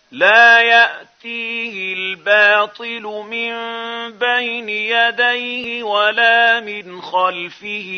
لا يأتيه الباطل من بين يديه ولا من خلفه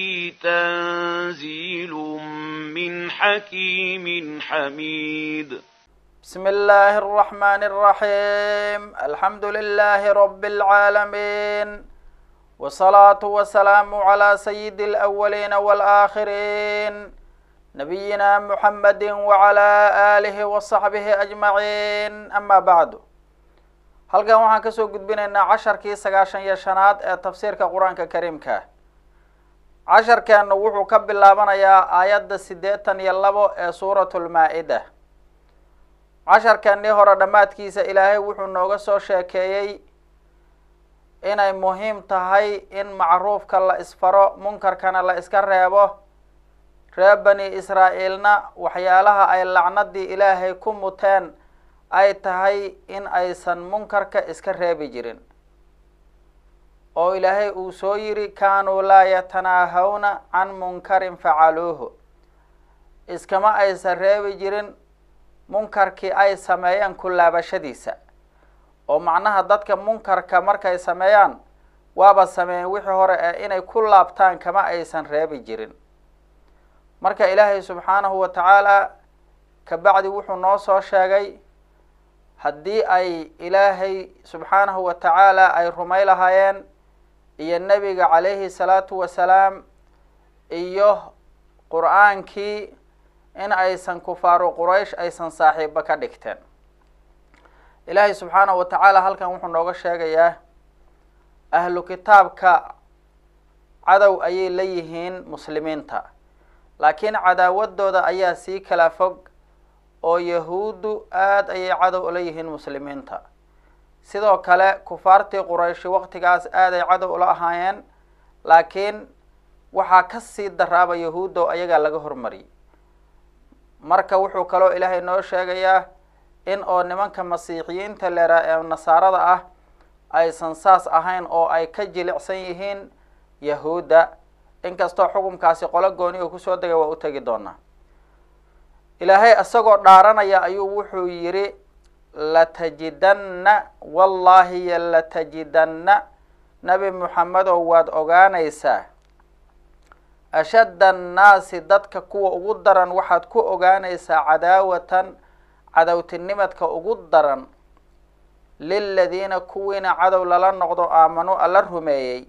تنزيل من حكيم حميد بسم الله الرحمن الرحيم الحمد لله رب العالمين والصلاة والسلام على سيد الأولين والآخرين نبينا محمد وعلى آله وصحبه أجمعين أما بعد halkan waxaan kasoo gudbinaynaa casharkii sagaashan iyo shanaad ee tafsiirka qur-aanka kariimka casharkeenu wuxuu ka bilaabanayaa aayadda siddeetan iyo labo ee suuratulmaa-ida casharkeenii hore dhammaadkiisa ilaahay wuxuu nooga soo sheekeeyey inay muhiim tahay in macruufka la isfaro munkarkana la iska reebo reer bani israa'iilna waxyaalaha ay lacnadii ilaahay ku muteen ay tahay in aysan munkarka iska reebi jirin oo ilaahay uu soo yidhi kaanuu laa yatanaahawna can munkarin facaluuhu iskama aysan reebi jirin munkarkii ay sameeyeen ku laabashadiisa oo macnaha dadka munkarka markay sameeyaan waaba sameeyeen wixii hore ee inay ku laabtaan kama aysan reebi jirin marka ilaahay subxaanahu wa tacaala kabacdi wuxuu noo soo sheegay haddii ay ilaahay subxaanahu wa tacaala ay rumay lahaayeen iyo nebiga calayhi salaatu wasalaam iyo qur-aankii in aysan kufaaru quraysh aysan saaxiibo ka dhigteen ilaahay subxaanahu wa tacaala halkan wuxuu nooga sheegayaa ahlu kitaabka cadow ayay la yihiin muslimiinta laakiin cadaawadooda ayaa sii kala fog oo yahuuddu aada ayay cadow ula yihiin muslimiinta sidoo kale kufaartii qurayshi waqtigaas aaday cadow ula ahaayeen laakiin waxaa kasii daraaba yahuuddo ayagaa laga hormariyay marka wuxuu kaloo ilaahay noo sheegayaa in oo nimanka masiixiyiinta leeraa ee nasaarada ah aysan saas ahayn oo ay ka jilicsan yihiin yahuudda inkastoo xukunkaasi qolo gooni oo kusoo degay waa u tegi doonaa ilaahay isagoo dhaaranaya ayuu wuxuu yidhi latajidanna wallaahi latajidanna nebi moxamedow waad ogaanaysaa ashadda annaasi dadka kuwa ugu daran waxaad ku ogaanaysaa cadaawatan cadowtinimadka ugu daran liladiina kuwiina cadow lala noqdo aamanuu alla rumeeyey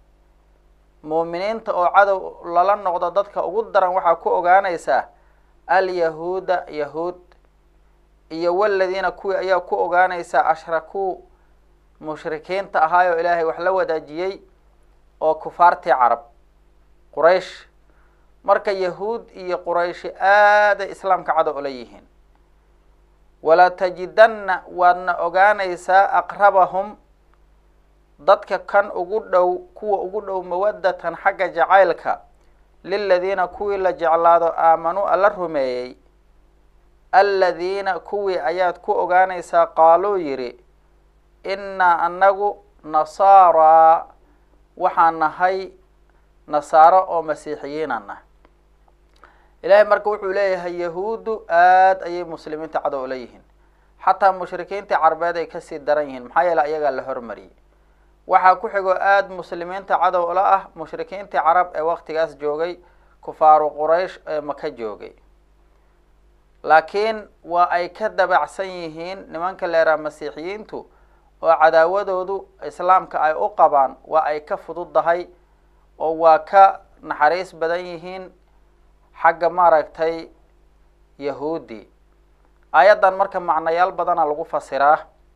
muuminiinta oo cadow lala noqdo dadka ugu daran waxaa ku ogaanaysaa alyahuuda yahuud iyo waladiina kuwii ayaa ku ogaanaysaa ashrakuu mushrikiinta ahaayoo ilaahay wax la wadaajiyey oo kufaartii carab quraysh marka yahuud iyo qurayshi aaday islaamka cadow ula yihiin walatajidanna waadna ogaanaysaa aqrabahum dadka kan ugu dhow kuwa ugu dhow mawadatan xagga jacaylka liladiina kuwii la jeclaado aamanuu alla rumeeyey aladiina kuwii ayaad ku ogaanaysaa qaaluu yidhi innaa anagu nasaaraa waxaan nahay nasaaro oo masiixiyiinan ah ilaahay marka wuxuu leeyahay yahuuddu aada ayay muslimiinta cadow ula yihiin xataa mushrikiintii carbeed ay kasii daran yihiin maxaa yeele ayagaa la hormariyey waxaa ku xigoo aada muslimiinta cadow ula ah mushrikiintii carab ee waqtigaas joogay kufaaru quraysh ee maka joogay laakiin waa ay ka dabacsan yihiin nimanka leeraa masiixiyiintu oo cadaawadoodu islaamka ay u qabaan waa ay ka fududdahay oo waa ka naxariis badan yihiin xagga maaragtay yahuudi aayaddan marka macnayaal badana lagu fasiraa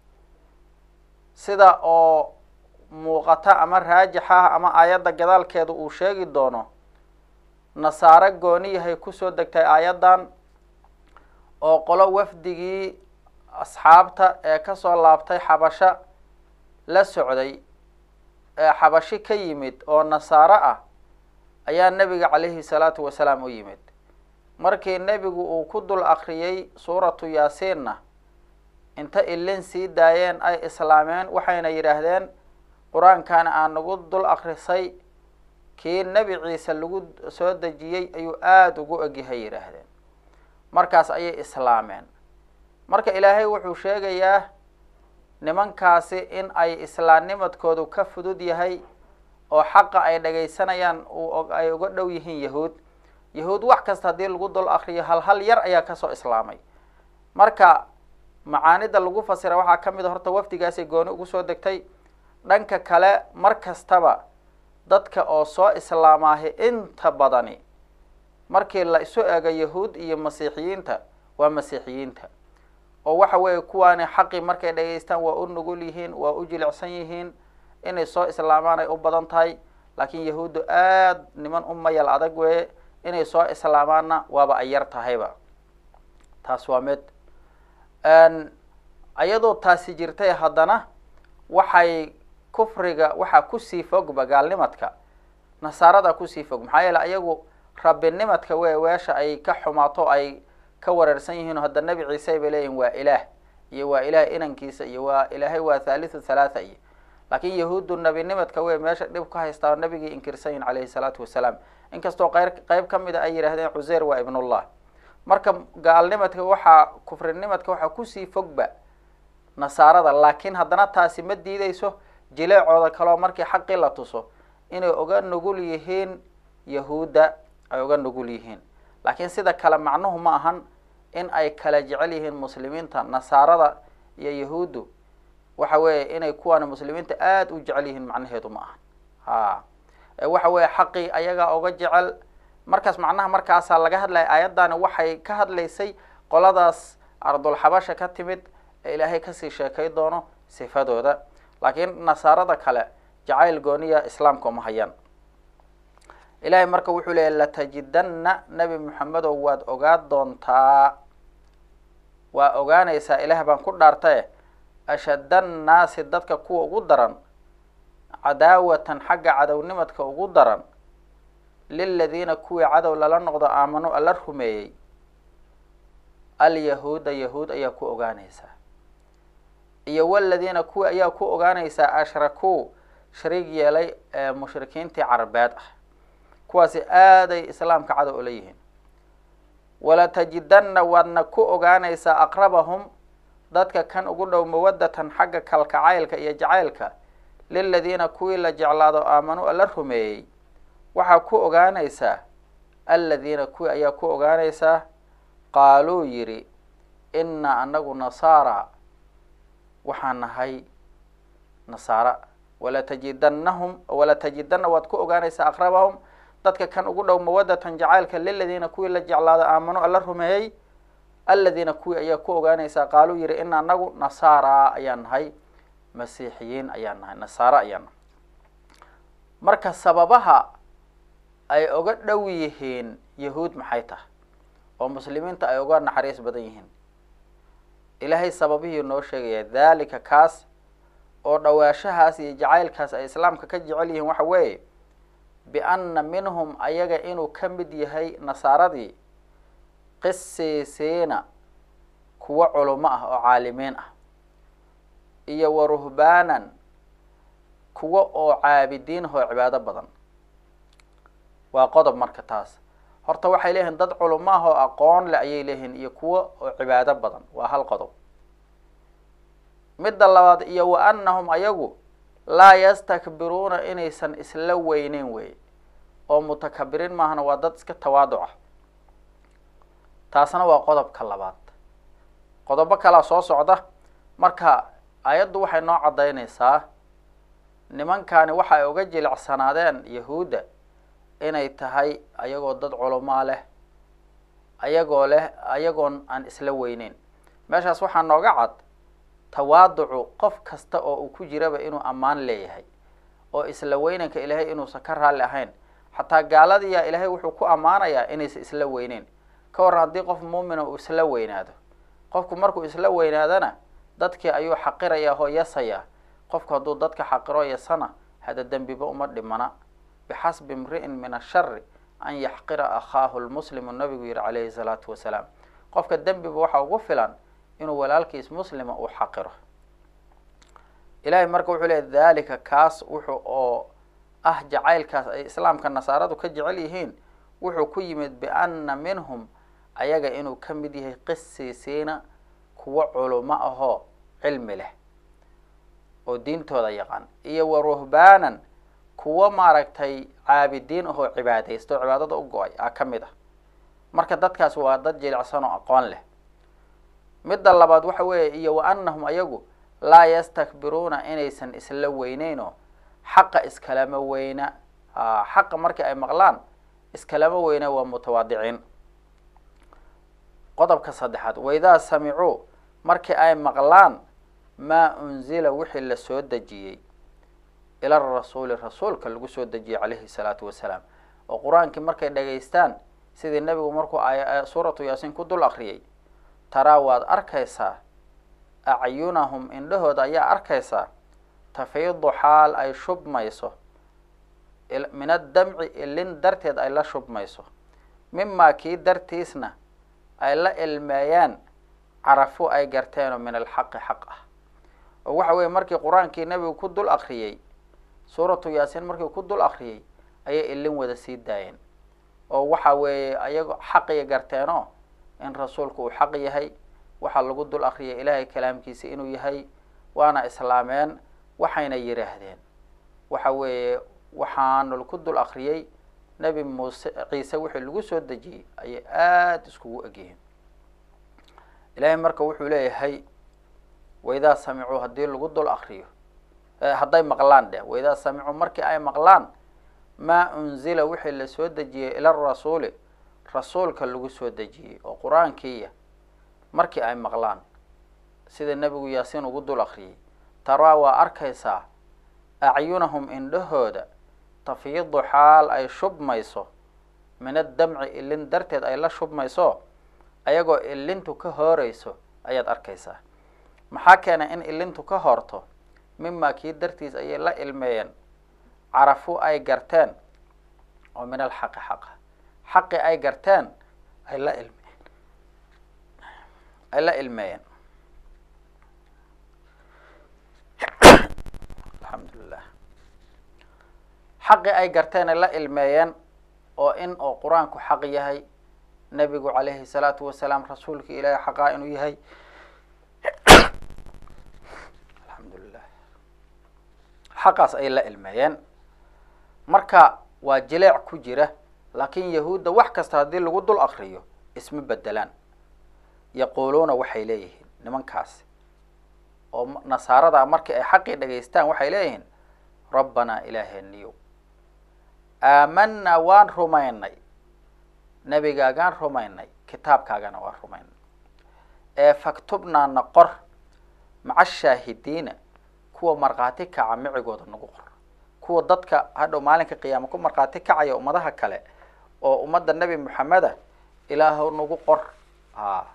sida oo muuqata ama raajix ah ama aayadda gadaalkeeda uu sheegi doono nasaaro gooniyahay kusoo degtay aayaddan oo qolo wafdigii asxaabta ee kasoo laabtay xabasho la socday ee xabashi ka yimid oo nasaaro ah ayaa nebiga calayhi salaatu wasalaam u yimid markii nebigu uu ku dul akriyey suuratu yaasiinna inta ilin sii daayeen ay islaameen waxayna yidhaahdeen qur-aankan aan nagu dul akrisay kii nebi ciise lagu soo dejiyey ayuu aada ugu egyahay yidhaahdeen markaas ayay islaameen marka ilaahay wuxuu sheegayaa nimankaasi in ay islaamnimadkoodu ka fudud yahay oo xaqa ay dhagaysanayaan uu ay uga dhow yihiin yahuud yahuud wax kasta haddii lagu dul akriyo hal hal yar ayaa kasoo islaamay marka macaanida lagu fasira waxaa ka mid a horta wafdigaasay gooni ugu soo degtay dhanka kale mar kastaba dadka oo soo islaamaahi inta badani markii la isu eego yahuud iyo masiixiyiinta waa masiixiyiinta oo waxa weeye kuwaani xaqii markay dhagaystaan waa u nugul yihiin waa u jilicsan yihiin inay soo islaamaan ay u badan tahay laakiin yahuuddu aad niman u mayal adag weeye inay soo islaamaanna waaba ay yar tahayba taas waa mid ayadoo taasi jirtay haddana waxay kufriga waxaa kusii fogba gaalnimadka nasaarada kusii fog maxaa yeele ayagu rabbinimadka we weesha ay ka xumaato ay ka wareersan yihiin hadda nebi ciise bay leeyihin waa ilaah iyo waa ilaah inankiisa iyo waa ilaahay waa thalithu thalaatha iyo laakiin yahuuddu nebinimadka wey meesha dhib ka haystaa nabigii inkirsan yihin calayhi salaatu wasalaam inkastoo qeyr qeyb ka mid a ay yidhahdeen cuseyr waa ibnullah marka gaalnimadka waxaa kufrinimadka waxaa kusii fogba nasaarada laakiin haddana taasi ma diideyso jileecooda kaleo markii xaqii la tuso inay uga nugul yihiin yahuudda ay uga nugul yihiin laakiin sida kale macnuhu ma ahan in ay kala jecel yihiin muslimiinta nasaarada iyo yahuuddu waxa weeye inay kuwaani muslimiinta aada u jecel yihiin macnaheedu ma ahan ha waxa weeye xaqii ayagaa uga jecel markaas macnaha markaasaa laga hadlaya aayaddaani waxay ka hadlaysay qoladaas ardulxabasha ka timid ee ilaahay kasii sheekay doono sifadooda laakiin nasaarada kale jacayl gooniya islaamka uma hayaan ilahay marka wuxuu leeyahy latajidanna nebi moxamedow waad ogaa doontaa waa ogaanaysaa ilaah baan ku dhaartae ashadda annaasi dadka kuwa ugu daran cadaawatan xagga cadownimadka ugu daran liladiina kuwii cadow lala noqdo aamanu alla rumeeyey alyahuuda yahuud ayaa ku ogaanaysaa iyo waladiina kuwii ayaa ku ogaanaysaa ashrakuu shariig yeelay ee mushrikiintii carabeed ah kuwaasi aaday islaamka cadow ula yihiin walatajidanna waadna ku ogaanaysaa aqrabahum dadka kan ugu dhow mawadatan xagga kalkacaylka iyo jacaylka liladiina kuwii la jeclaado aamanu alla rumeeyey waxaa ku ogaanaysaa aladiina kuwii ayaa ku ogaanaysaa qaaluu yidhi innaa anagu nasaara waxaan nahay nasaara walatajidannahum walatajidanna waad ku ogaanaysaa aqrabahum dadka kan ugu dhow mawadatan jacaylka liladiina kuwii la jeclaado aamanu alla rumeeyey aladiina kuwii ayaa ku ogaanaysaa qaaluu yihi ina anagu nasaara ayaan nahay masiixiyiin ayaan nahay nasaara ayaan nahay marka sababaha ay uga dhow yihiin yahuud maxay tahay oo muslimiinta ay uga naxariis badan yihiin ilaahay sababihii noo sheegaya dhalika kaas oo dhawaashahaas iyo jacaylkaas ay islaamka ka jecel yihiin waxa weeye bianna minhum ayaga inuu ka mid yahay nasaaradii qisiisiina kuwo culumo ah oo caalimiin ah iyo wa ruhbaanan kuwo oo caabidiin oo cibaado badan waa qodob marka taas horta waxay leeyihiin dad culumo ah oo aqoon leh ayay leeyihiin iyo kuwo oo cibaado badan waa hal qodob midda labaad iyo wa annahum ayagu laa yastakbiruuna inaysan isla weyneyn wey oo mutakabiriin maahana waa dad iska tawaaduc ah taasna waa qodobka labaad qodobo kalaa soo socda marka ayaddu waxay noo caddaynaysaa nimankani waxa ay uga jilicsanaadeen yahuudda inay tahay ayagoo dad culumaa leh ayagoo leh ayagoon aan isla weyneyn meeshaas waxaa nooga cad tawaaducu qof kasta oo uu ku jiraba inuu ammaan leeyahay oo isla weynanka ilaahay inuusan ka raalli ahayn xataa gaaladiyaa ilaahay wuxuu ku ammaanayaa inaysan isla weyneyn ka warran haddii qof muumina uu isla weynaado qofku markuu isla weynaadana dadkii ayuu xaqirayaa oo yasayaa qofku hadduu dadka xaqiro yasana hada dembiba uma dhimana bixasbi imri'in min ashari an yaxqira akhaahu lmuslimu nabigu yihi calayhi salaatu wasalaam qofka dembiba waxaa ugu filan inuu walaalkiis muslima uu xaqiro ilahay marka wuxuu leey dhalika kaas wuxuu oo ah jacaylkaas ay islaamka nasaaradu ka jecel yihiin wuxuu ku yimid bianna minhum ayaga inuu ka mid yahay qisiisiina kuwo culumo ahoo cilmi leh oo diintooda yaqaan iyo wa ruhbaanan kuwo maaragtay caabidiin ahoo cibaadaysta oo cibaadada u go-ay aa ka mid ah marka dadkaas waa dad jilicsan oo aqoon leh midda labaad waxa weeye iyo wa anahum ayagu laa yastakbiruuna inaysan isla weyneyn oo xaqa iskalama weyna xaqa markii ay maqlaan iskalama weyna waa mutawaadiciin qodobka saddexaad waidaa samicuu markii ay maqlaan maa unzila wixii la soo dejiyey ila rasuuli rasuulka lagu soo dejiyey calayhi salaatu wasalaam oo qur-aankii markay dhagaystaan sidii nebigu markuu ay suuratu yaasiin ku dul akriyay taraa waad arkaysaa acyunahum indhahooda ayaa arkaysaa tafiidu xaal ay shubmayso min addamci ilin darteed ay la shubmayso mimaa kii dartiisna ay la ilmeeyaan carafu ay garteenoo min alxaqi xaq ah oo waxa weeye markii qur-aankii nebigu ku dul akriyey suuratu yaasiin markii ku dul akriyey ayay ilin wada sii daayeen oo waxa weeye ayago xaqiya garteenoo in rasuulku uu xaq yahay waxaa lagu dul akriyay ilaahay kalaamkiisa inuu yahay waana islaameen waxayna yidhaahdeen waxa weeye waxaanu ku dul akriyey nebi muuse ciise wixii lagu soo dejiyey ayay aada iskugu egyihiin ilaahay marka wuxuu leeyahay waidaa samicuu haddii lagu dul akriyo hadday maqlaan dheh waidaa samicuu markii ay maqlaan maa unzila wixii la soo dejiyey ila rasuuli rasuulka lagu soo dejiyey oo qur-aankiiya markii ay maqlaan sida nebigu yaasiin ugu dul akriyey taraa waa arkaysaa acyunahum indhahooda tafiidu xaal ay shubmayso min addamci ilin darteed ay la shubmayso ayagoo ilintu ka hooreyso ayaad arkaysaa maxaa keenay in ilintu ka hoorto mimaa kii dartiis ayay la ilmeeyeen carafu ay garteen oo min alxaqi xaqa xaqi ay garteen ay la ilmeen ay la ilmeeyeen alxamdulilah xaqi ay garteen ay la ilmeeyeen oo in oo qur-aanku xaq yahay nebigu calayhi salaatu wasalaam rasuulka ilaahay xaqaa inuu yahay alxamdulilah xaqaas ay la ilmeeyeen marka waa jileec ku jira laakiin yahuudda wax kasta haddii lagu dul akriyo isma bedelaan yaquuluuna waxay leeyihiin nimankaasi oo nasaarada markii ay xaqii dhagaystaan waxay leeyihiin rabbanaa ilaaheeniyow aamanaa waan rumaynay nebigaagaan rumaynay kitaabkaagana waan rumaynay ee faktubnaana qor maca shaahidiina kuwa markhaati kaca micigooda nagu qor kuwa dadka hadhow maalinka qiyaama ku markhaati kacaya ummadaha kale oo ummadda nebi moxameda ilaahow nagu qor a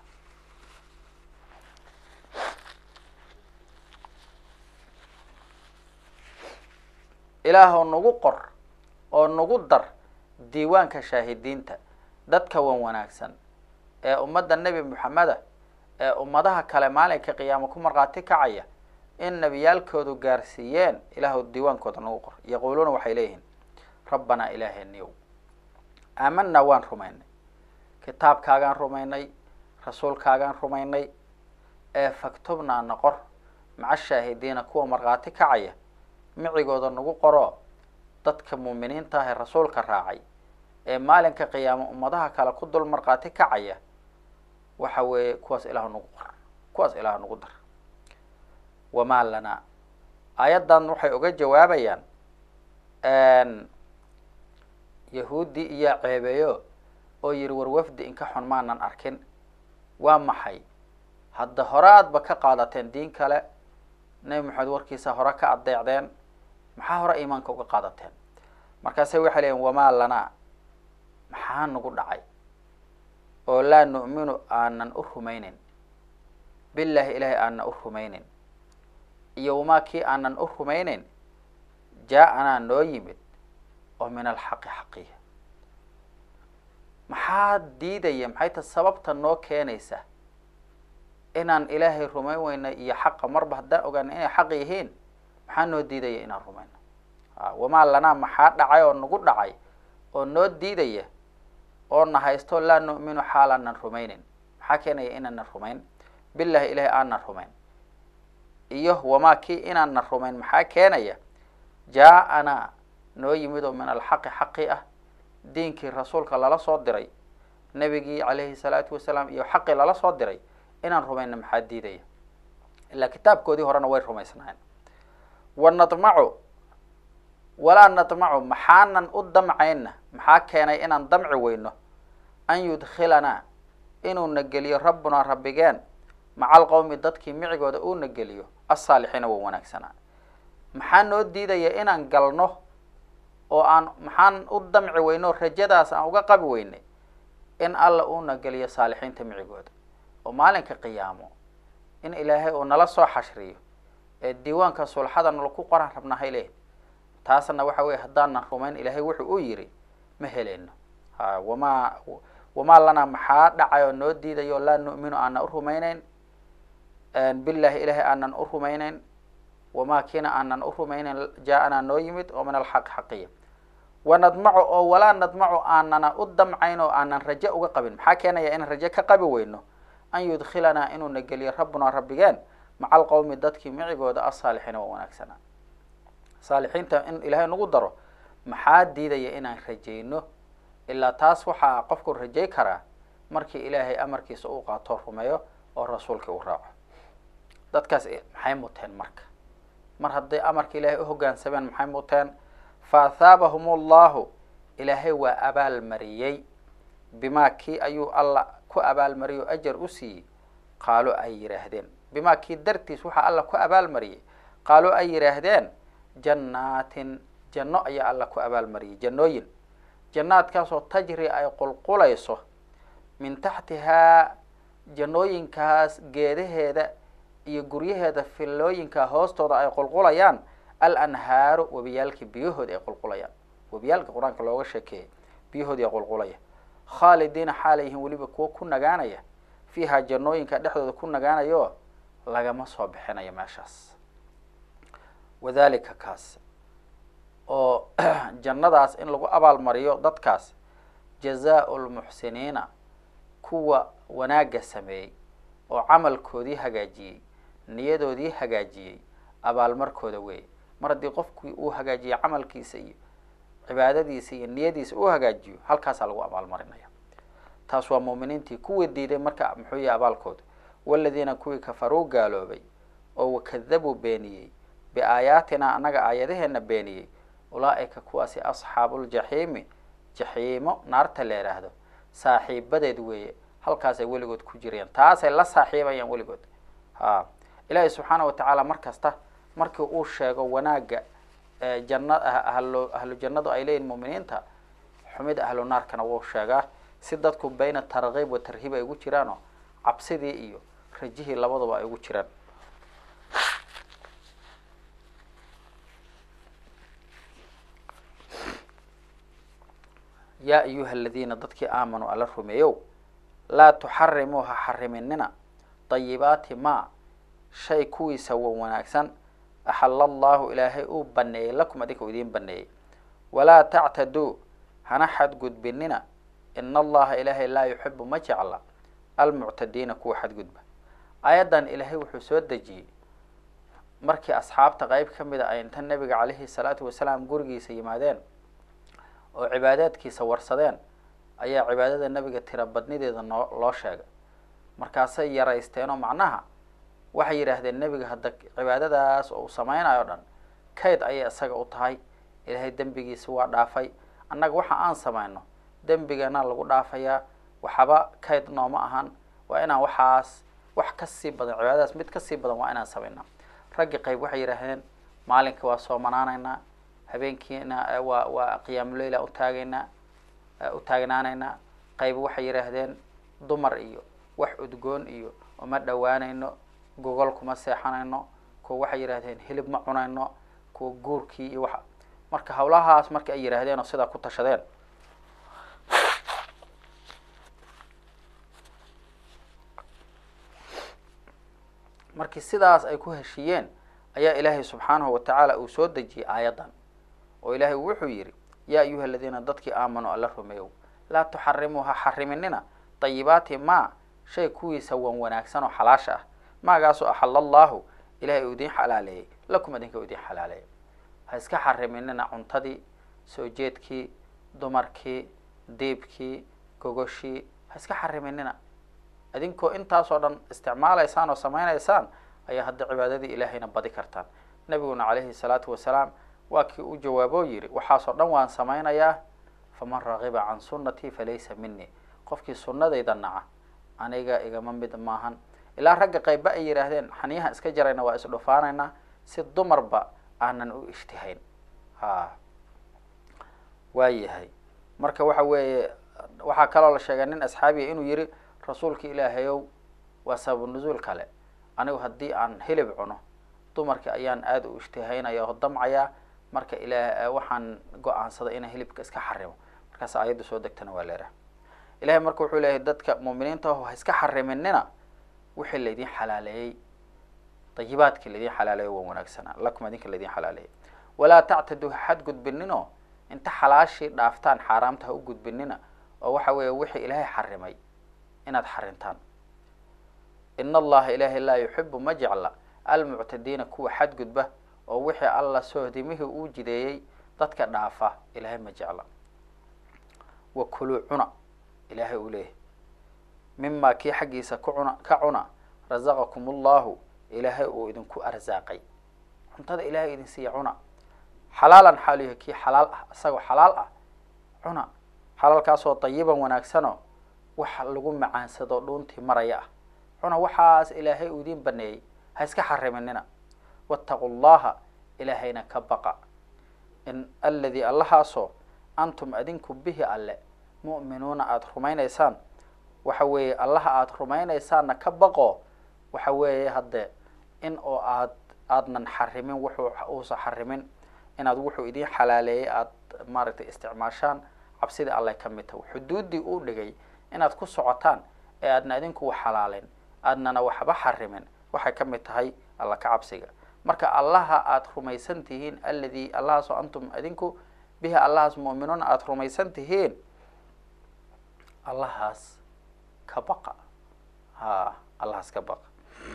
ilaahow nagu qor oo nagu dar diiwaanka shaahidiinta dadka wan wanaagsan ee ummadda nebi moxameda ee ummadaha kale maalinka qiyaama ku markhaati kacaya in nebiyaalkoodu gaarsiiyeen ilaahu diiwaankooda nagu qor yaquuluuna waxay leeyihiin rabbanaa ilaaheeniyow aamanaa waan rumaynay kitaabkaagaan rumaynay rasuulkaagaan rumaynay ee faktubnaa na qor maca shaahidiina kuwa markhaati kacaya micigooda nagu qoroo dadka muuminiinta ah ee rasuulka raacay ee maalinka qiyaamo ummadaha kale ku dul markhaati kacaya waxa weeye kuwaas ilaah nagu qor kuwaas ilaah nagu dar wamaa lanaa aayaddan waxay uga jawaabayaan yahuudi iyo ceebeeyo oo yihi war wafdi inka xun maanan arkin waa maxay hadda hore aadba ka qaadateen diin kale nebi maxamed warkiisa hore ka adeecdeen maxaa hore iimaanka uga qaadateen markaase waxay leeyiin wamaa lanaa maxaa nagu dhacay oo laa nu'minu aanan u rumaynin billaahi ilaahay aanan u rumaynin iyo wamaa kii aanan u rumaynin jaa-anaa noo yimid oo min alxaqi xaqiya maxaa diidaya maxay ta sababta noo keenaysa inaan ilaahay rumayn weyna iyo xaqa marba haddaan ogaana inay xaq yihiin maxaa noo diidaya inaan rumayno wamaa lanaa maxaa dhacay oo nagu dhacay oo noo diidaya oo na haysto laa nu'minu xaalaanan rumaynin maxaa keenaya inaanan rumayn billahi ilahay aanan rumayn iyo wamaa kii inaanan rumayn maxaa keenaya jaa-anaa noo yimid oo min alxaqi xaqi ah diinkii rasuulka lala soo diray nebigii calayhi salaatu wasalaam iyo xaqii lala soo diray inaan rumayna maxaa diidaya ilaa kitaabkoodii horena way rumaysnaayeen wa nadmacu walaa nadmacu maxaanan u damcayna maxaa keenay inaan damci weyno an yudkhilanaa inuuna geliyo rabbunaa rabbigeen maca alqowmi dadkii micigooda uuna geliyo asaalixiina waa wanaagsanaa maxaa noo diidaya inaan galno oo aan maxaan u damci weyno rajadaas aan uga qabi weynay in alla uuna geliyo saalixiinta micigooda oo maalinka qiyaamo in ilaahay uu nala soo xashriyo ee diiwaanka sulxada nalaku qoran rabnahay leh taasna waxa weye haddaanan rumayn ilaahay wuxuu u yiri ma heleyno ha wamaa wamaa lanaa maxaa dhacay oo noo diidayo laa nu'minu aanan u rumayneyn billahi ilaahay aanan u rumayneyn wamaa kiina aanan u rumayneyn jaa-anaa noo yimid oo min alxaq xaqiya wanadmacu oo walaa nadmacu aanana u damcayn oo aanan raje uga qabin maxaa keenaya inaan raje ka qabi weyno an yudkhilanaa inuuna geliyo rabbunaa rabbigeen maca alqowmi dadkii micigooda asaalixiina waa wanaagsanaa saalixiinta in ilaahay nagu daro maxaa diidaya inaan rajayno ilaa taas waxaa qofku rajay karaa markii ilaahay amarkiisa uu qaato rumeeyo oo rasuulkii u raaco dadkaas maxay muteen marka mar hadday amarka ilaahay u hoggaansameen maxay muteen fa athaabahum allahu ilaahay waa abaalmariyey bimaa kii ayuu alla ku abaalmariyey oo ajar u siiyey qaalo ay yidhaahdeen bimaa kii dartiis waxaa alla ku abaalmariyey qaalo ay yidhaahdeen jannaatin janno ayaa alla ku abaalmariyey jannooyin jannaadkaasoo tajri ay qulqulayso min taxtihaa jannooyinkaas geedaheeda iyo guryaheeda fillooyinka hoostooda ay qulqulayaan al anhaaru webiyaalkii biyahooda ay qulqulayaan webiyaalka qur-aanka looga sheekeeyay biyahoodii ay qulqulaya khaalidiina xaalay yihiin weliba kuwo ku nagaanaya fiiha jannooyinka dhexdooda ku nagaanayo lagama soo bixinayo meeshaas wadalika kaas oo jannadaas in lagu abaalmariyo dadkaas jazaa-u lmuxsiniina kuwa wanaagga sameeyey oo camalkoodii hagaajiyey niyadoodii hagaajiyey abaalmarkooda weeye mar haddii qofkii uu hagaajiyo camalkiisa iyo cibaadadiisa iyo niyadiisa uu hagaajiyo halkaasaa lagu abaalmarinaya taas waa muuminiintii kuwii diiday marka muxuu yahay abaalkooda waladiina kuwii kafaruu gaaloobay oo wakadabuu beeniyey biaayaatina annaga aayadaheena beeniyey ulaa-ika kuwaasi asxaabuuljaxiimi jaxiimo naarta la yidhaahdo saaxiibadeed weeye halkaasay weligood ku jireen taasay la saaxiibayaan weligood ha ilaahay subxaana watacaala mar kasta markii uu sheego wanaagga janna ahlo ahlu jannadu ay leeyihin muuminiinta xumida ahlu naarkana wuu sheegaa si dadku bayna tarkiib wa tarhiib ay ugu jiraanoo cabsidii iyo rajihii labaduba ay ugu jiraan yaa ayuha aladiina dadkii aamanuu alla rumeeyow laa tuxarimuu ha xariminina dayibaati maa shay kuwiisa wa wanaagsan axala allahu ilaahay uu baneeyey lakum adinka u idiin baneeyey walaa tactaduu hana xadgudbinina ina allaha ilaahay laa yuxibu ma jecla almuctadiina kuwa xadgudba aayaddan ilaahay wuxuu soo dejiyey markii asxaabta qeyb ka mid a ay inta nabiga calayhi salaatu wasalaam gurigiisa yimaadeen oo cibaadaadkiisa warsadeen ayaa cibaadada nebiga tira badnideeda noo loo sheegay markaasay yaraysteenoo macnaha waxay yidhaahdeen nebiga hadda cibaadadaas oo uu sameynayo o dhan kayd ayay isaga u tahay ilaahay dembigiisa waa dhaafay annaga waxa aan sameyno dembigana lagu dhaafayaa waxaba kayd nooma ahan waa inaan waxaas wax kasii badan cibaadadaas mid kasii badan waa inaan sameynaa raggi qayb waxay yidhaahdeen maalinka waa soomanaanaynaa habeenkiina waa waa qiyaamuleyla utaagaynaa u taagnaanaynaa qayb waxay yidhaahdeen dumar iyo wax udgoon iyo uma dhowaanayno gogol kuma seexanayno kuwa waxay yidhahdeen hilib ma cunayno kuwa guurkii iyo waxa marka hawlahaas marka ay yidhaahdeen oo sidaa ku tashadeen markii sidaas ay ku heshiiyeen ayaa ilaahay subxaanahu watacaala uu soo dejiyey aayaddan oo ilaahay wuxuu yidhi yaa ayuha aladiina dadkii aamanuu alla rumeeyow laa tuxarimuu ha xariminina dayibaati maa shay kuwiisa wan wanaagsan oo xalaasha ah maagaasoo axala allahu ilahay uu idiin xalaaleeyey lakum idinka u idiin xalaaleeyay ha iska xariminina cuntadii soo jeedkii dumarkii diibkii gogoshii ha iska xariminina idinkoo intaasoo dhan isticmaalaysaan oo samaynaysaan ayaa hadda cibaadadii ilaahayna badi kartaan nabiguna calayhi salaatu wasalaam waa kii u jawaaboo yidhi waxaasoo dhan waan samaynayaa faman ragiba can sunnatii falaysa minii qofkii sunnadayda naca aniga igama mid maahan ilaa ragga qayba ay yidhaahdeen xaniyahan iska jarayna waa isdhufaanaynaa si dumarba aanan u ishtihayn ha waa yahay marka waxa weeye waxaa kaloo la sheegay nin asxaabiya inuu yihi rasuulka ilaahayow waa sababu nuzuul kale anigu haddii aan hilib cuno dumarkii ayaan aada u ishtihaynaya oo damcayaa marka ila waxaan go-aansaday inaan hilibka iska xarimo markaas ayadda soo degtana waa leeraha ilahay marka wuxuu leeyahay dadka muuminiinta aho ha iska xariminina wixii laydin xalaaleeyey dayibaadkii laydin xalaaleeyo waa wanaagsanaa lakum idinka laydin xalaaleeyay walaa tactaduu ha xadgudbinino inta xalaashii dhaaftaan xaaraamta ha u gudbinina oo waxa weeye wixii ilaahay xarimay inaad xarintaan in allaha ilaahay laa yuxibu ma jecla almuctadiina kuwa xadgudba oo wixii alla soohdimihii uu jideeyey dadka dhaafa ilaahay ma jecla wa kuluu cuna ilaahay uu leeyahy mimaa kii xaggiisa ku cuna ka cuna rasaqakum allahu ilaahay uu idinku arsaaqay cuntada ilaahay idin siiya cuna xalaalan xaaluyahay kii xalaal ah isagoo xalaal ah cuna xalaalkaasoo dayiban wanaagsanoo wax lagu macaansado dhuuntii maraya ah cuna waxaas ilaahay uu idiin baneeyey ha iska xariminina waataqu llaha ilaahayna ka baqa in aladii allahaasoo antum adinku bihi alle mu'minuuna aada rumaynaysaan waxa weeye allaha aada rumaynaysaanna ka baqo waxa weeye hadde in oo aad aadnan xarimin wuxuu uusa xarimin inaad wuxuu idiin xalaaleeyey aada maaragtay isticmaashaan cabsidii allay ka mid tahay xuduuddii uu dhigay inaad ku socotaan ee aadna idinku wax xalaaleen aadnana waxba xarimin waxay ka mid tahay alla ka cabsiga marka allaha aada rumaysan tihiin aladii allahaasoo antum idinku bihi allahaas mu'minuuna aada rumaysan tihiin allahaas ka baqa ha allahaas ka baqa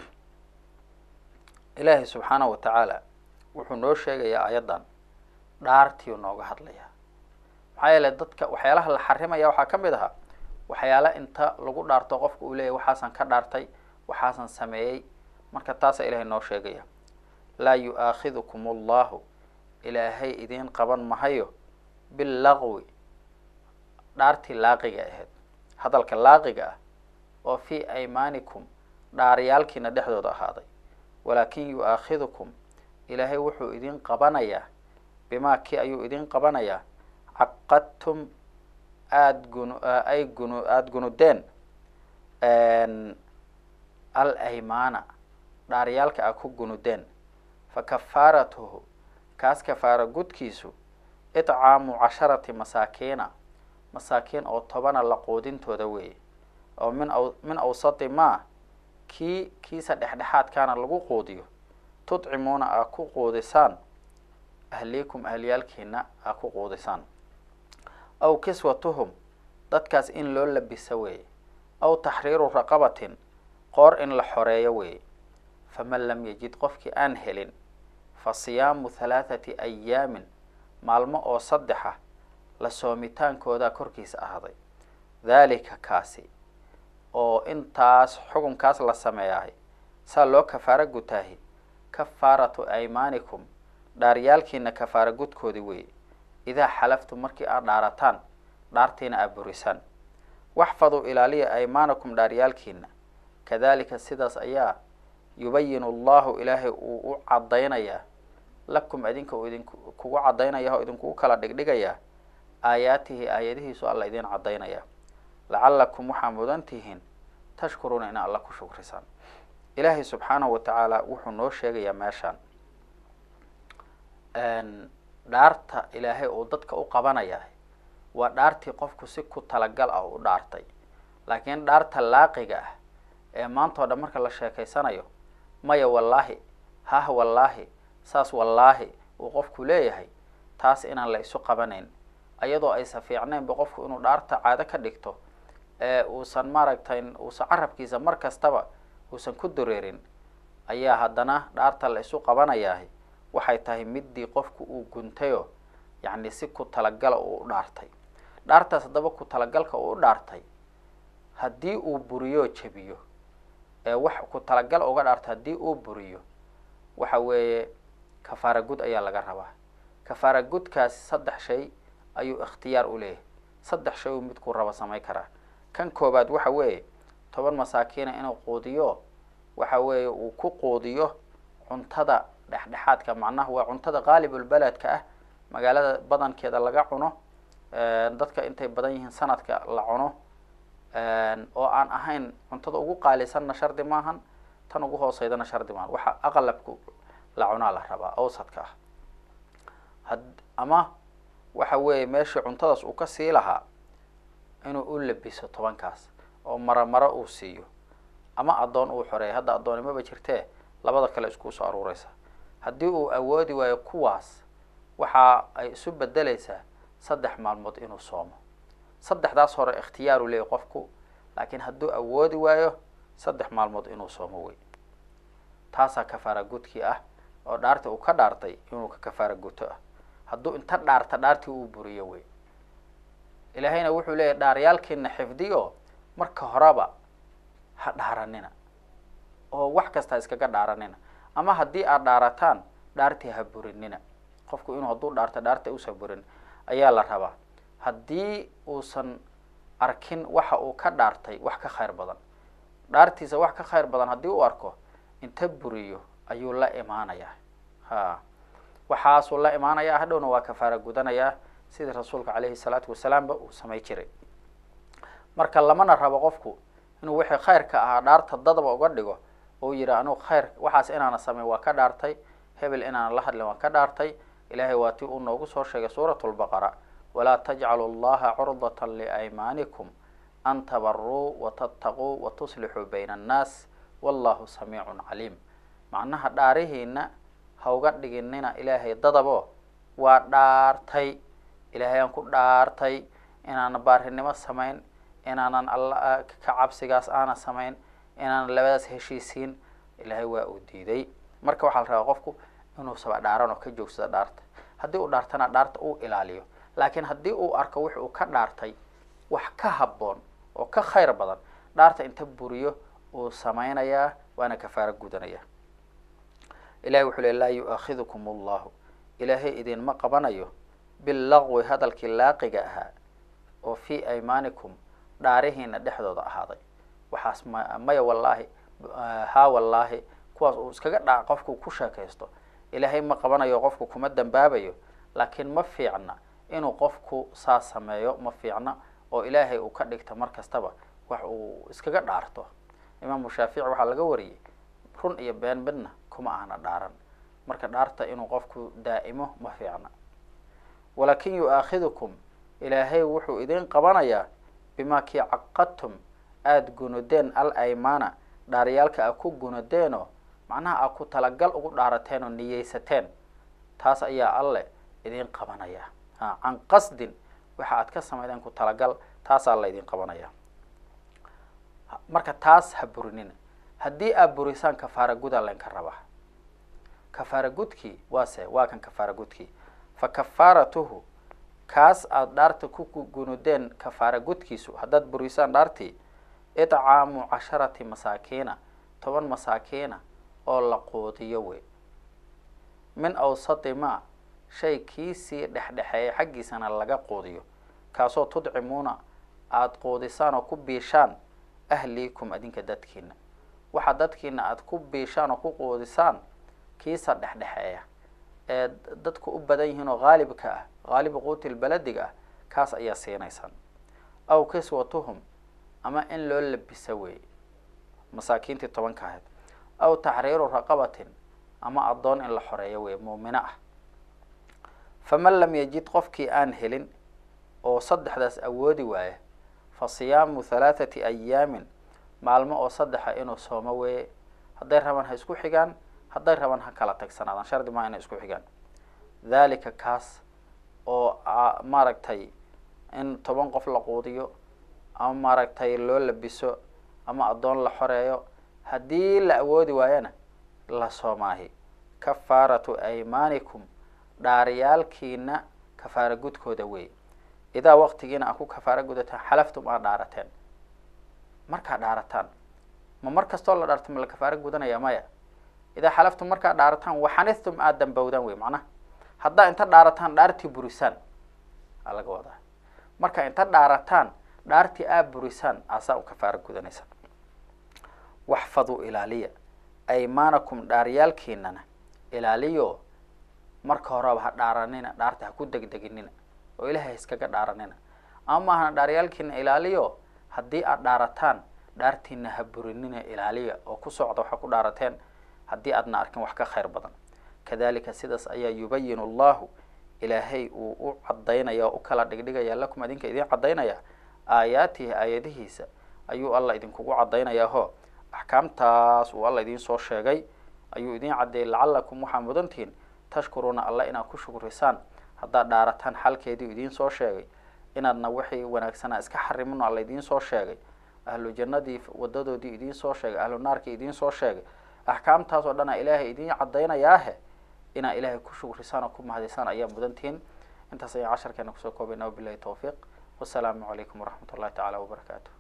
ilaahay subxaanahu wa tacaala wuxuu noo sheegayaa ayaddan dhaartiiu nooga hadlayaa maxaa yeele dadka waxyaalaha la xarimaya waxaa ka mid ahaa waxyaala inta lagu dhaarto qofka uu leeyahy waxaasan ka dhaartay waxaasan sameeyey marka taasaa ilahay noo sheegaya laa yu-aakhidukum allahu ilaahay idiin qaban mahayo billaqwi dhaartii laaqiga ahayd hadalka laaqiga ah oo fii aymaanikum dhaaryaalkiina dhexdooda ahaaday walaakin yu-aakhidukum ilaahay wuxuu idin qabanayaa bimaa kii ayuu idin qabanayaa caqadtum aada gunu ay gunu aada gunudeen al aymaana dhaaryaalka a ku gunudeen fa kafaaratuhu kaas kafaara gudkiisu itcaamu casharati masaakiina masaakiin oo tobana la quudintooda weeye oo min aw min awsati maa kii kiisa dhexdhexaadkaana lagu quudiyo tudcimuuna aa ku quudisaan ahliikum ahliyaalkiina aa ku quudisaan aw kiswatuhum dadkaas in loo labisa weeye aw taxriiru raqabatin qoor in la xoreeyo weeye faman lam yajid qofkii aan helin fa siyaamu halaathati ayaamin maalmo oo saddexa la soomitaankoodaa korkiisa ahaaday dhalika kaasi oo intaas xukunkaas la sameeyahay saa loo kafaaro gutaahi kafaaratu aymaanikum dhaaryaalkiina kafaaro gudkoodii weeye idaa xalaftum markii aad dhaarataan dhaartiina aad burisaan waxfaduu ilaaliya aymaanakum dhaaryaalkiina kadalika sidaas ayaa yubayinu allahu ilaahay uu u caddaynayaa lakum idinka uu idinku kugu caddaynaya oo idinkugu kala dhigdhigayaa aayaatihi aayadihiisu alla idin caddaynaya lacalakum waxaa mudan tihiin tashkuruuna in alla ku shukrisaan ilaahay subxaanahu wa tacaala wuxuu noo sheegayaa meeshaan dhaarta ilaahay uu dadka u qabanaya waa dhaartii qofku si ku talagal ah u dhaartay laakiin dhaarta laaqiga ah ee maanta o dhan marka la sheekaysanayo maya wallaahi hah wallaahi saas wallaahi uu qofku leeyahay taas inaan la isu qabanayn ayadoo aysa fiicnaynba qofku inuu dhaarta caado ka dhigto ee uusan maaragtay uusan carabkiisa mar kastaba uusan ku dureerin ayaa haddana dhaarta la isu qabanayahay waxay tahay middii qofku uu guntayo yacni si ku talagala uu u dhaartay dhaartaas haddaba ku talagalka uu u dhaartay haddii uu buriyo jebiyo ee wax ku talagal uga dhaartay haddii uu buriyo waxa weeye kafaara gud ayaa laga rabaa kafaara gudkaasi saddex shay ayuu ikhtiyaar u leeyahay saddex shay uu midkuu rabo samayn karaa kan koobaad waxa weeye toban masaakiina inuu quudiyo waxa weeye uu ku quudiyo cuntada dhexdhexaadka macnaha waa cuntada qaalibulbeledka ah magaalada badankeeda laga cuno dadka intay badan yihiin sanadka la cuno oo aan ahayn cuntada ugu qaalisanna shardi maahan tan ugu hooseydana shardi maahan waxa aqlabku la cunaa la rabaa awsadka ah had ama waxa weeye meeshii cuntadaas uu ka sii lahaa inuu u labiso tobankaas oo maro maro uu siiyo ama addoon uu xoreeya hadda addoonnimaba jirtee labada kale iskuu soo aruureysa haddii uu awoodi waayo kuwaas waxa ay isu bedeleysaa saddex maalmood inuu soomo saddexdaas hore ikhtiyaaru leeyahy qofku laakiin hadduu awoodi waayo saddex maalmood inuu soomo wey taasaa kafaara gudkii ah oo dhaartii uu ka dhaartay inuu ka kafaara guto ah hadduu inta dhaarta dhaartii uu buriyo wey ilaahayna wuxuu leeyahy dhaaryaalkiina xifdiyo marka horeba ha dhaaranina oo wax kasta iskaga dhaaranina ama haddii aad dhaarataan dhaartii ha burinina qofku inuu hadduu dhaarto dhaarta uusa burin ayaa la rabaa haddii uusan arkin waxa uu ka dhaartay wax ka khayr badan dhaartiisa wax ka khayr badan haddii uu arko inta buriyo ayuu la imaanayaa ha waxaasuu la imaanayaa hadhowna waa kafaara gudanayaa sidii rasuulka caleyhi salaatu wasalaamba uu samay jiray marka lamana rabo qofku inuu wixii khayrka ahaa dhaarta dadaba uga dhigo oo yihi anugu khayr waxaas inaana sameyn waa ka dhaartay hebel inaana la hadlin waa ka dhaartay ilaahay waa tii uu noogu soo sheegay suurat lbaqara walaa tajcalu llaha curdata liaymaanikum an tabaruu watattaquu watuslixuu bayna annaas wallahu samiicun caliim macnaha dhaarihiina ha uga dhiginina ilaahay dadabo waa dhaartay ilaahay aan ku dhaartay inaanan baarinimo samayn inaanan alla ka cabsigaas aana samayn inaanan labadaas heshiisiin ilaahay waa uu diiday marka waxaa la rabaa qofku inuu saba dhaaran oo ka joogsado dhaarta haddii uu dhaartana dhaarta uu ilaaliyo laakiin haddii uu arko wix uu ka dhaartay wax ka habboon oo ka khayr badan dhaarta inta buriyo uu samaynayaa waana kafaaro gudanaya ilahay wuxuu le laa yu-aakhidukum allahu ilaahay idinma qabanayo billaqwi hadalkii laaqiga ahaa oo fii aymaanikum dhaarihiina dhexdooda ahaaday waxaas ma maya wallaahi haa wallaahi kuwaas uu iskaga dhaa qofku ku sheekaysto ilaahay ma qabanayo qofku kuma dambaabayo laakiin ma fiicna inuu qofku saa sameeyo ma fiicna oo ilaahay uu ka dhigto mar kastaba wax uu iskaga dhaarto imaamu shaafici waxaa laga wariyey run iyo been midna kuma ahna dhaaran marka dhaarta inuu qofku daa'imo ma fiicna walaakin yu-aakhidukum ilaahay wuxuu idin qabanayaa bimaa kii caqadtum aada gunudeen al aymana dhaaryaalka a ku gunudeenoo macnaha a ku talagal ugu dhaarateen oo niyeysateen taas ayaa alle idin qabanaya ha can qasdin waxa aad ka samaydeen ku talagal taasaa la idin qabanaya marka taas ha burinina haddii aad burisaan kafaara gudaa laynka rabaa kafaara gudkii waase waa kan kafaara gudkii fa kafaaratuhu kaas aada dhaarta ku gunudeen kafaara gudkiisu haddaad burisaan dhaartii idcaamu casharati masaakiina toban masaakiina oo la quudiyo wey min awsati ma shay kiisii dhexdhexeeya xaggiisana laga quudiyo kaasoo tudcimuuna aada quudisaan oo ku biishaan ahliikum adinka dadkiina waxa dadkiina aada ku biishaan oo ku quudisaan kiisa dhexdhexeeya ee dadku u badan yihiin oo haalibka ah haalibu quutil belediga ah kaas ayaa siinaysaan aw kiswatuhum ama in loo labisa weeye masaakiintii tobanka ahayd aw taxriiru raqabatin ama addoon in la xoreeyo weye muumino ah faman lam yajid qofkii aan helin oo saddexdaas awoodi waaya fa siyaamu halaathati ayaamin maalmo oo saddexa inuu soomo weeye hadday rabaan ha isku xigaan hadday rabaan ha kala tagsanaadaan shardi maa inay isku xigaan dhalika kaas oo maaragtay in toban qof la quudiyo ama maaragtay loo labiso ama addoon la xoreeyo haddii la awoodi waayana la soomaahi kafaaratu aymaanikum dhaaryaalkiina kafaara gudkooda wey idaa waqtigiina aa ku kafaara gudataan xalaftum aad dhaarateen markaad dhaarataan ma mar kastoo la dhaarto ma la kafaara gudanaya maya idaa xalaftum markaad dhaarataan waxanithtum aad dambowdaan wey macnaha haddaa inta dhaarataan dhaartii burisaan aa laga wadaa marka inta dhaarataan dhaartii aad burisaan aasaa u kafaara gudanaysa waxfaduu ilaaliya aymaanakum dhaaryaalkiinana ilaaliyo marka horeba ha dhaaranina dhaarta ha ku degdeginina oo ilahay iskaga dhaaranina ama maahana dhaaryaalkiina ilaaliyo haddii aad dhaarataan dhaartiina ha burinina ilaaliya oo ku socda waxaa ku dhaarateen haddii aadna arkin wax ka khayr badan kadalika sidaas ayaa yubayin allahu ilaahay uu u cadaynaya oo u kala dhigdhigaya lakum idinka idin cadaynaya aayaatihi aayadihiisa ayuu alla idinkugu cadaynayaa ho axkaamtaas uu alla idiin soo sheegay ayuu idin caddeeyay lacalakum waxaa mudantihiin tashkuruuna alla inaad ku shukrisaan haddaad dhaarataan xalkeedii idiin soo sheegay inaadna wixii wanaagsanaa iska xarimin alla idiin soo sheegay ahlu jannadii wadadoodii idiin soo sheegay ahlu naarkii idiin soo sheegay axkaamtaas oo dhan a ilaahay idiin cadaynayaahe inaa ilaahay ku shukrisaan oo ku mahadisaan ayaa mudantihiin intaas ayaan casharkeena kusoo koobayna wabilahi tawfiiq wasalaamu calaykum waraxmat ullahi tacaala wabarakaatu